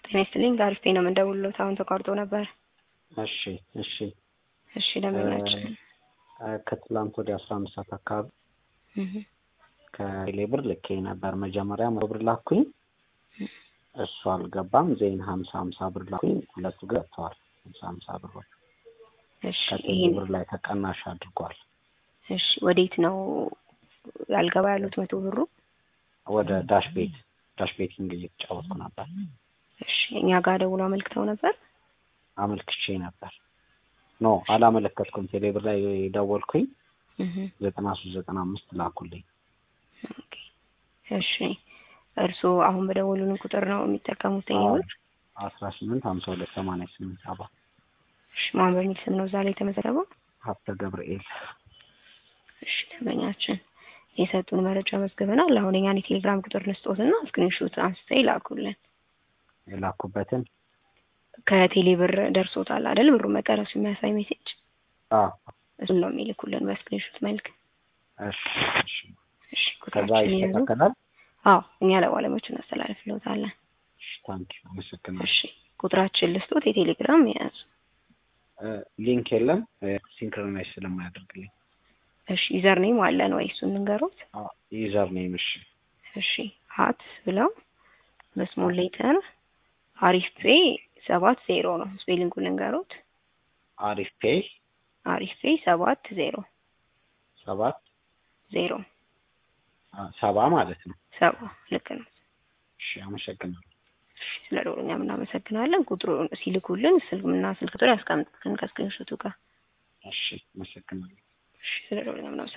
ጤና ይስጥልኝ ጋሪፍ ነው የምንደውልሎት አሁን ተቋርጦ ነበር። እሺ እሺ እሺ ደንበኛችን ከትላንት ወደ አስራ አምስት ሰዓት አካባቢ ከቴሌ ብር ልኬ ነበር። መጀመሪያ መቶ ብር ላኩኝ፣ እሱ አልገባም። ዜን ሀምሳ ሀምሳ ብር ላኩኝ፣ ሁለቱ ገብተዋል። ሀምሳ ሀምሳ ብሮች እሺ ከቴሌ ይሄን ብር ላይ ተቀናሽ አድርጓል። እሺ ወዴት ነው ያልገባ ያሉት መቶ ብሩ? ወደ ዳሽ ቤት ዳሽ ቤቲንግ እየተጫወትኩ ነበር። እሺ እኛ ጋር ደውሎ አመልክተው ነበር። አመልክቼ ነበር። ኖ አላመለከትኩም። ቴሌ ብር ላይ ደወልኩኝ፣ እህ ዘጠና ሶስት ዘጠና አምስት ላኩልኝ። ኦኬ እሺ እርስዎ አሁን በደወሉልን ቁጥር ነው የሚጠቀሙት ቴሌብር? አስራ ስምንት ሀምሳ ሁለት ሰማንያ ስምንት ሰባ እሺ ማን በሚል ስም ነው እዛ ላይ የተመዘገበው? ሀብተ ገብርኤል እሺ ደንበኛችን የሰጡን መረጃ መዝግበናል። አሁን የኛን የቴሌግራም ቁጥር ንስጦትና ስክሪንሾት አንስተው ይላኩልን። የላኩበትን ከቴሌ ብር ደርሶታል አይደል? ብሩ መቀረሱ የሚያሳይ ሜሴጅ አ እሱን ነው የሚልኩልን በስክሪንሾት መልክ። እሺ እሺ እሺ ከዛ ቁጥራችን የያዙ ይስተካከላል። አዎ እኛ ለባለሙያዎች እናስተላልፍልዎታለን። እሺ ታንኪ አመሰግናለሁ። እሺ ቁጥራችን ልስጦት የቴሌግራም የያዙ እ ሊንክ የለም ሲንክሮናይዝ ስለማያደርግልኝ እሺ ዩዘር ኔም አለን ወይ እሱን እንንገሩት። ዩዘር ኔም እሺ እሺ ሀት ብለው በስሞል ሌተር አሪፍ ፔ ሰባት ዜሮ ነው ስፔሊንጉን ልንገሩት። አሪፍ ፔይ አሪፍ ፔ ሰባት ዜሮ ሰባት ዜሮ አ፣ ሰባ ማለት ነው። ሰባ ልክ ነው። እሺ አመሰግናለሁ። እሺ ስለ ደውሉኛ እናመሰግናለን። ቁጥሩን ሲልኩልን ስልክና ስልክ ቁጥር ያስቀምጡልን ከስክሪንሾቱ ጋር። እሺ አመሰግናለሁ። እሺ ስለ ደውሉኛ